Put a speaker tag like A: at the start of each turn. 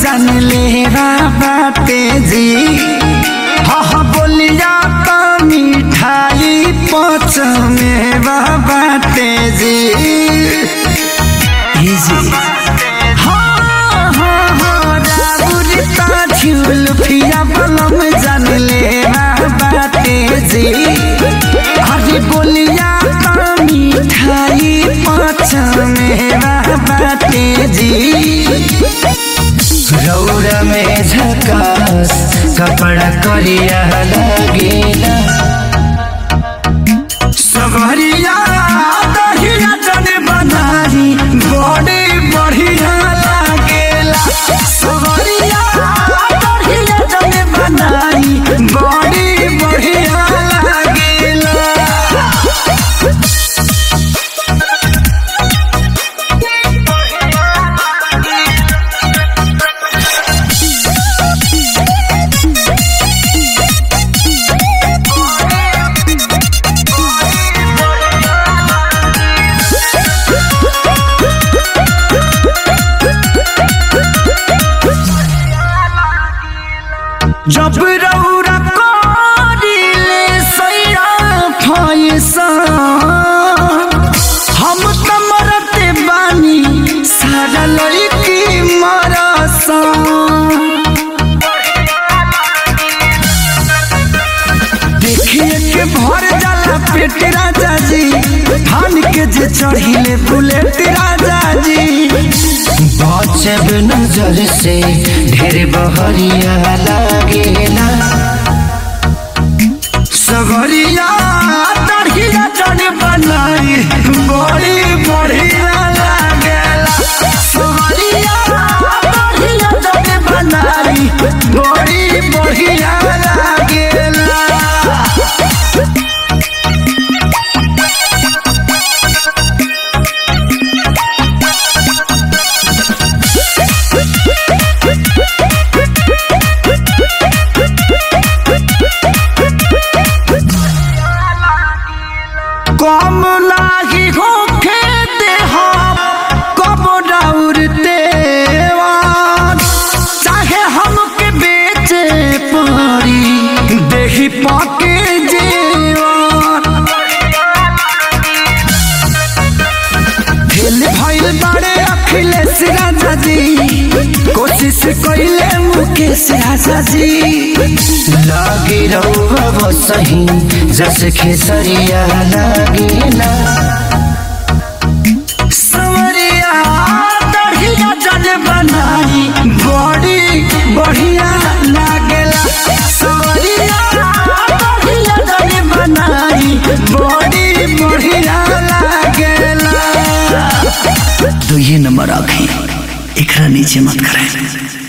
A: जान ले बाटे जी हाँ हाँ बोलिया तो मिठाई पच में बाटे जी इजी हाँ हाँ हाँ राउरी ता झूल फिया बलम जान ले बाटे जी अरे बोलिया तो मिठाई पच में बाटे जी रौरा में झकास कपड़ा करिया लगेला सवरिया दहिया जन बनारी बड़े बढ़िया लागेला सवरिया दहिया जन बनारी बड़े बढ़िया लागेला जब रौरा करिले सैया फैसा हम त मरते बानी सारा लड़की मरसा देखिए के भर जाला पेट राजा जी थान के जे चढ़िले बुलेट राजा जी
B: बचब नजर से ढेर बहरिया लागेला
A: सवरिया तड़िया जन बनाई बड़ी बढ़िया लागेला सवरिया तड़िया जन बनाई बड़ी बढ़िया लागेला कम लागी होखे देहा कब डाउरते चाहे हमके बेचे पड़ी देही पाके जेवान फेल भइल बाड़े अखिलेश राजा जी कोशिश कइले मुकेश राजा जी
B: लागे रहुआ सही जस खेसरिया लागेला
A: सवरिया दढ़िया जन बनाई बड़ी बढ़िया लागेला सवरिया दढ़िया जन बनाई बड़ी बढ़िया लागेला
B: तो ये नंबर आखी एकरा नीचे मत करें